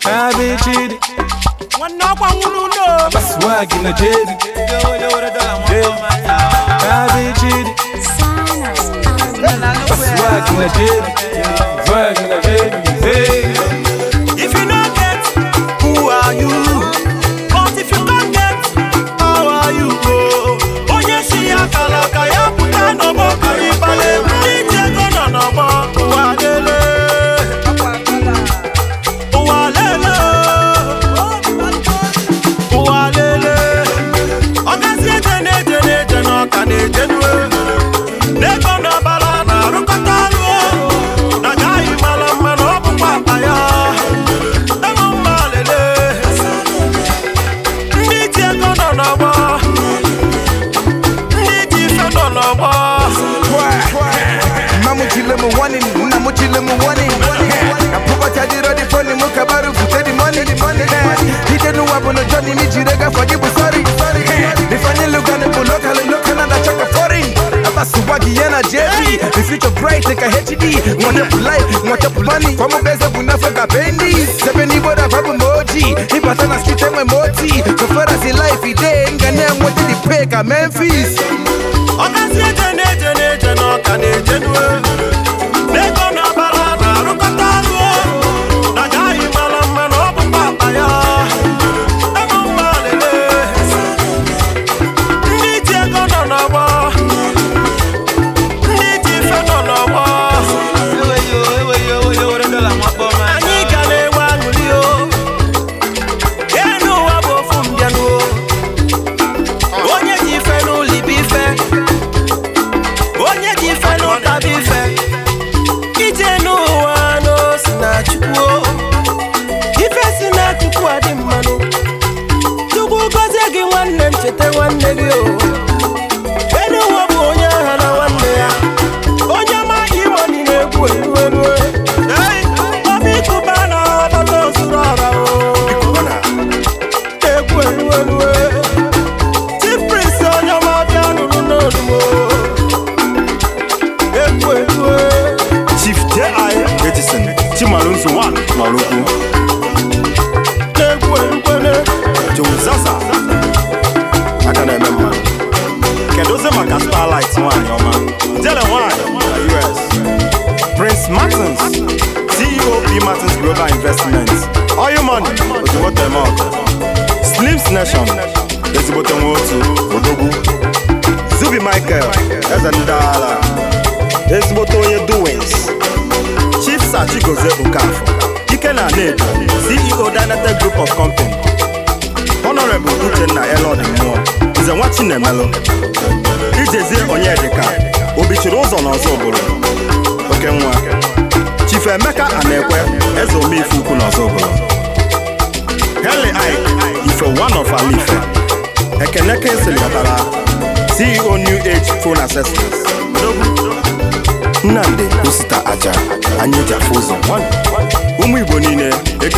Cabbage, nwanne ọkwa nwụrụ ulo swag in the jelly. Cabbage, swag in the jelly. Swag in the jelly. Hey. if you no get who are you but if you don get how are you o onye si ya kala ka ya pụta n'ọgbọ ka ịbala egwu ndị ji ego nọ n'ọgbọ ụwa lele ụwa lele ụwa lele ọgazi eje na-eje na-eje na ọka na-eje nue n'ego n'ọbara na-arụkọta ọrụ na gaghị mara mma na ọ bụkwa akpa ya ego mma lele ndị ji ego nọ n'ọgbọ ndị ji ife nọ n'ọgbọ Mamuchile mu warning, namuchile mu warning. Kapupata di rodi phone mu kabaru fute di money. Dide nu wabu no Johnny ni jirega for jibu sorry. Nifanye lugani mu local local na chaka foreign. Abasu wagi yana JB. The future bright like a HD. Mwana pulai, mwana pulani. Kwa mubeza bunafa kapendi. Seven boda babu moji. Ipata na street emwe moti. So far as in life ide ngane mwote di peka Memphis. ọgazi eje na-eje na-eje n'ọka na-eje nue n'ego n'ọbara na-arụkọta ọrụ na gaghị mara mma na ọ bụkwa akpa ya ego mma lele ndị ji ego nọ n'ọgbọ ndị ji ife nọ n'ọgbọ anyị ga na-enwe aṅụrị o enu ụwa bụ ofu mbịanụ o onye ji ife n'ụlọ ibe ife onye ji ife n'ụta bụ ife ije n'ụwa n'osi na chukwu o. ife si na chukwu adị mmanụ chukwu gọzie gị nwanne m cheta nwanne gị o enu ụwa bụ onye agha na nwanne ya onye ma imoni na-egwu elu elu obi kụba na ọbata ozuru ọra o egwu elu elu tipris onye ọma bịa nụrụ n'olumo egwu elu Chief J.I. Edison Chimalonso 1 n'Ọlụkwu egwu elu Joe Zaza aka na-eme mma kedụzi maka Starlight nwanyị ọma Jele nwanyị na US Prince Martins CEO P. Martins Global Investments Oil Money ozugbote mọk Slims Nation ezigbote nwa otu odogwu Zubi Michael eze ndị agha ezigbote onye Doings Chief Sir Chigozie Okafor Ike na Ned CEO Dynatech Group of Company Honorable Uchenna Elod Mmụọ Nze nwa Chinemelu Ijezie Onyedika Obichiri ụzọ n'ọzọ ụbụrụ Oke nwa Chief Emeka Anekwe Eze Omeife Ukwu n'ọzọ ụbụrụ Heli Ike Ife one of Alife Ekene Kingsley Ọtara CEO New Age Phone Accessories Nnamdi Osita Aja anyị ji afụ ụzọ ụmụ Igbo niile